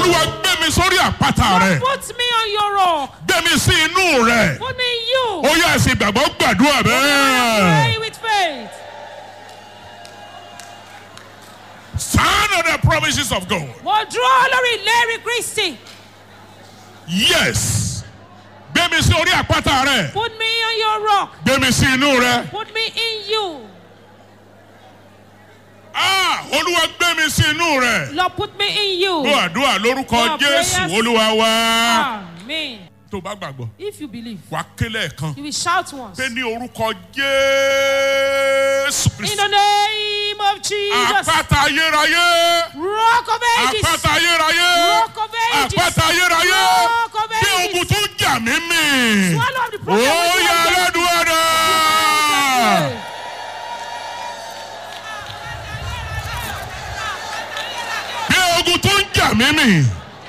olúwa gbé mi sórí àpáta rẹ Put me on your rock. gbé mi sí inú rẹ Put me in you. ó yá ẹsìn ìgbàgbọ́ gbàdúrà bẹ́ẹ̀. Pray with faith. Stand on the promises of God. Mo dúró lórí ìlérí Kristi. Yes. Gbé mi sí orí àpáta rẹ. Put me on your rock. Gbé mi sí inú rẹ. Put me in you. Ah! Olúwa gbé mi sí inú rẹ. Lord, put me in you. Gbọ́ àdúrà lórúkọ Your Jésù prayers- Olúwa wa. Amen. Tó o bá gbàgbọ́, If you believe, wà á kélé ẹ̀kan. you will shout once. Pé ní orúkọ Jésù In Kristi. the name of Jesus. Àpáta ayérayé. Rock of ages. Àpáta ayérayé. Rock of ages. Àpáta ayérayé. Rock of Bí ages. ogun tó ń jà mí mì. Swallow up the Ó problem. with yá your aládùúgbò náà. faith. bí ogun tó ń jà mí mì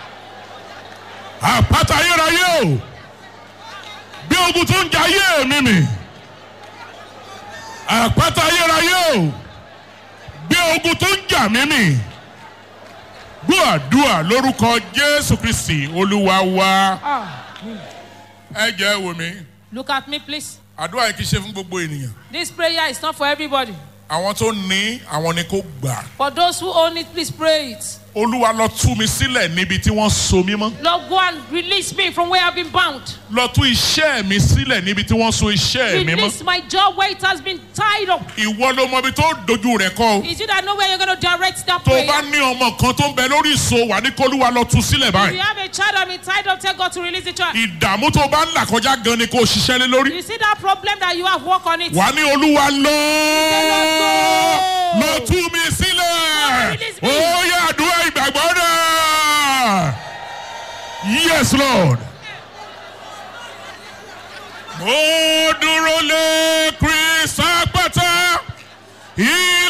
àpáta ayérayé o bí ogun tó ń jà ayé mi mì àpáta ayérayé o bí ogun tó ń jà mí mì gbọ́ àdúrà lórúkọ jésù kristi olúwa wa Amen. ẹ jẹ́ wò mí Look at me, please. àdúrà yìí kì í ṣe fún gbogbo ènìyàn This prayer is not for everybody. àwọn tó ní àwọn ni kò gbà For those who own it, please pray it. olúwa lọ tú mi sílẹ̀ níbi tí wọ́n so mí mọ́. Lord, go and release me from where I've been bound. lọ tú iṣẹ́ mi sílẹ̀ níbi tí wọ́n so iṣẹ́ mi mọ́. Release my job where it has been tied up. ìwọ ló mọ ibi tó dojú rẹ̀ kọ́ o. Is it that know where you're going to direct that tó o prayer? bá ní ọmọ kan tó ń bẹ lórí ìso wà ní kólúwa lọ tú sílẹ̀ If you báyìí. have a child that been tied up, tell God to release the child. ìdààmú tó o bá ń là kọjá gan ni kó o ṣiṣẹ́ lé lórí. You see that problem that you have, work on it. wà ní olúwa lọ Lord, lọ tú mi sílẹ̀. release me. ó yẹ àdúrà ìgbàgbọ́ náà. yes lord. mo dúró lé